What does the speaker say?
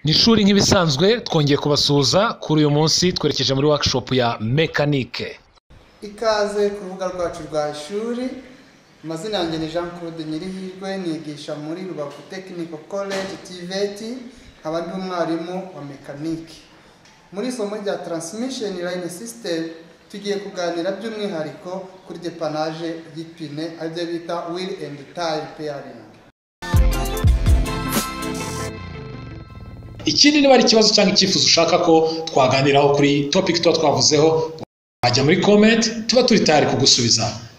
ni ishuri nk'ibisanzwe twongeye kubasuhuza kuri uyu munsi twerekeje muri workshop ya mekanike ikaze ku rubuga rwacu rwa ishuri amazina yanjye ni jean claude nyirihirwe nigisha muri rubavu technical college tvet nkaba ndi umwarimu wa mekanike muri isomo rya transmission line system tugiye kuganira by'umwihariko kuri depanage y'ipine aribyo bita wheel and tire pairing ikindi niba ari ikibazo cyangwa icyifuzo ushaka ko twaganiraho kuri topic tuba twavuzeho wajya muri comment tuba turi tayari kugusubiza